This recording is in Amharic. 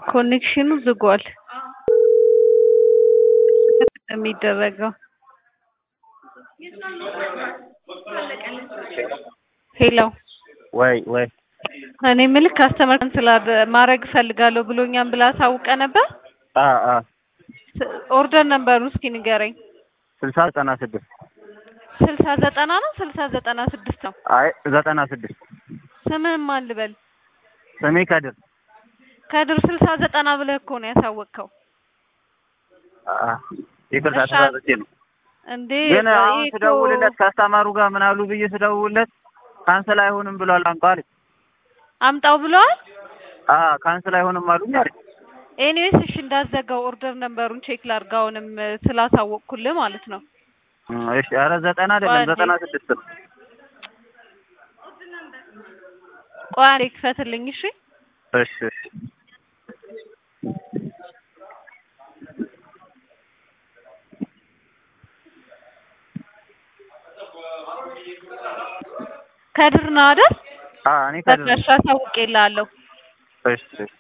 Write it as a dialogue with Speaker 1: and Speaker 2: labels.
Speaker 1: ኮኔክሽኑ ዝጓል የሚደረገው ሄሎ
Speaker 2: ወይ ወይ
Speaker 1: እኔ ምልክ ካስተመር ካንስል ማድረግ እፈልጋለሁ ብሎኛል ብላ አሳውቀ ነበር።
Speaker 2: አ አ
Speaker 1: ኦርደር ነበሩን እስኪ ንገረኝ።
Speaker 2: ስልሳ ዘጠና ስድስት
Speaker 1: ስልሳ ዘጠና ነው ስልሳ ዘጠና ስድስት ነው።
Speaker 2: አይ ዘጠና ስድስት
Speaker 1: ስምህን ማን ልበል?
Speaker 2: ስሜ ከድር
Speaker 1: ከድር ስልሳ ዘጠና ብለህ እኮ ነው ያሳወቅከው
Speaker 2: አ ይቅርታ
Speaker 1: እሺ፣
Speaker 2: ተሳስቼ ነው።
Speaker 1: እንዴ።
Speaker 2: ግን አሁን
Speaker 1: ይሄ እኮ
Speaker 2: ስደውልለት ከአስተማሩ ጋር ምን አሉ ብዬ ስደውልለት ካንስል አይሆንም ብሏል አምጣው አለኝ።
Speaker 1: አምጣው ብለዋል።
Speaker 2: አ ካንስል አይሆንም አሉኝ አለኝ።
Speaker 1: ኤኒዌይስ እሺ እንዳዘጋው ኦርደር ነምበሩን ቼክ ላድርጋውንም ስላሳወቅኩልህ ማለት ነው።
Speaker 2: እም፣ እሺ ኧረ ዘጠና አይደለም
Speaker 1: ቆይ አንዴ።
Speaker 2: ዘጠና ስድስት ነው።
Speaker 1: ቆይ አንዴ ክፈትልኝ እሺ።
Speaker 2: እሺ እሺ
Speaker 1: ከድር ነው አይደል?
Speaker 2: አ እኔ ከድር
Speaker 1: በቃ
Speaker 2: ነኝ።
Speaker 1: እሺ አሳውቄልሃለሁ።
Speaker 2: እሺ እሺ